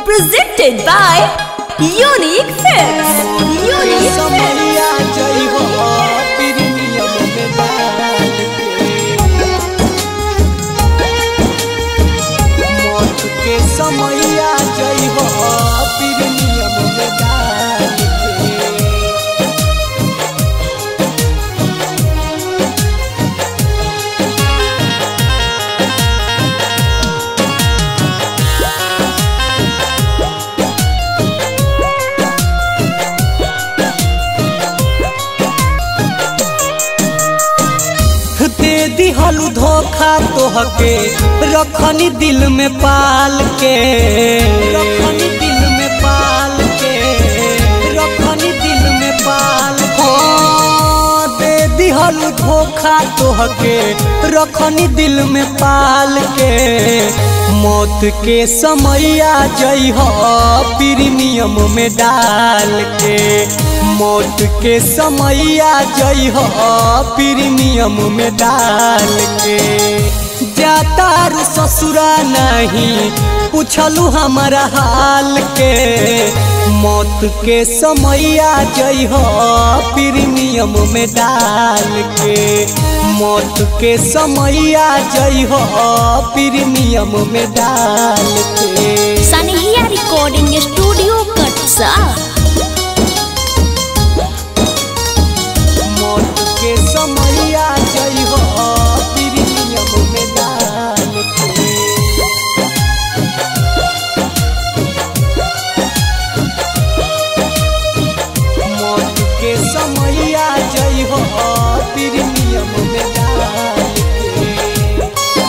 presented by Unique Films. Unique Films. समैया जय हो प्रीमियम में डाल के मौत के समैया जय हो प्रीमियम में डाल के दे दिहलु धोखा तोहके रखनी दिल में पाल के रखनी दिल में पाल के रखनी दिल में पाल हाँ, दे दिहलु धोखा तोहके रखनी दिल में पाल के मौत के समैया जई हो प्रीमियम में डाल के मौत के समैया जई हो प्रीमियम में डाल के जातारू ससुरा नहीं पूछलू हमारा हाल के मौत के समैया जई हो प्रीमियम में डाल के मौत के समैया जई हो प्रीमियम में डाल के Sanihia Recording Studio Katsa. मौत के समैया जई हो प्रीमियम में डाल के मौत के समैया जई हो प्रीमियम में डाल के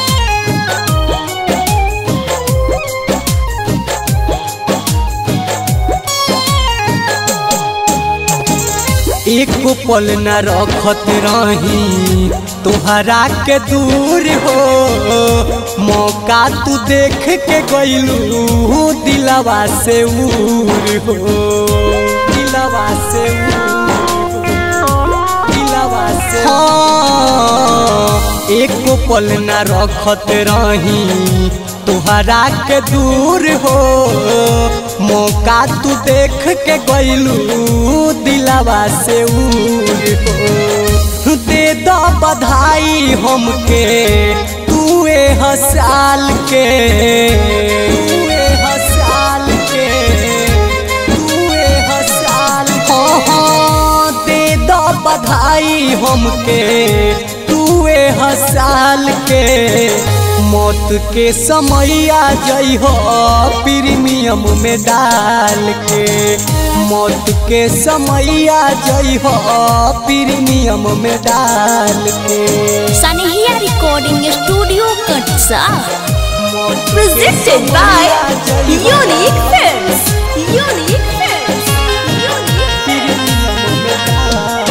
एक पल न रखत रही तोहरा के दूर हो मौका तू देख के गईलू दिलवा से úर हो दिलवा से úर हो, दिलवा से हाँ, एक पल न रखत रही तोहरा के दूर हो मौका तू देख के गईलू दिलवा से úर हो दे दो बधाई हमके तू ए हसाल के तू ए हसाल के तू ए हसाल हाँ हाँ दे दो बधाई हमके तू ए हसाल के मौत के समैया जई हो प्रीमियम में डाल के मौत के समैया जई हो प्रीमियम में डाल के Sanihia Recording Studio Katsa. मौत के Presented by समैया जई हो Unique Films. Unique Films. Unique premium में डाल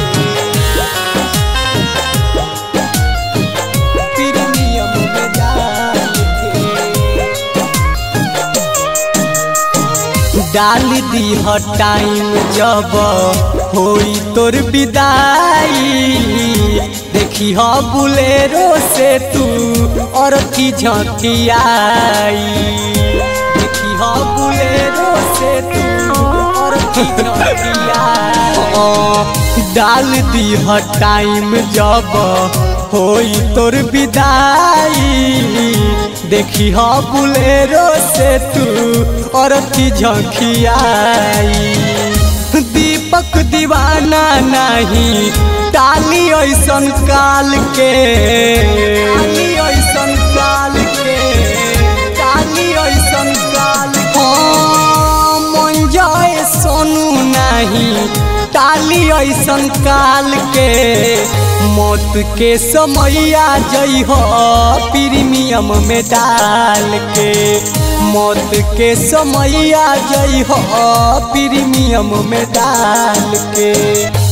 के प्रीमियम में डाल के डाल दी ह टाइम जब होई तोर विदाई देखी ह बुलेरो से तू और की झकियाई देखी ह बुलेरो से तू और की झकियाई डाल दी ह टाइम जब होई तोर विदाई देखी ह बुलेरो से तू और की झकियाई दीपक दीवाना नहीं टाली ऐसन काल के टाली ऐसन काल के टाली ऐसन काल हाँ मन जाए सोनू नहीं टाली ऐसन काल के मौत के समैया जई हो प्रीमियम में डाल के मौत के समैया जई हो प्रीमियम में डाल के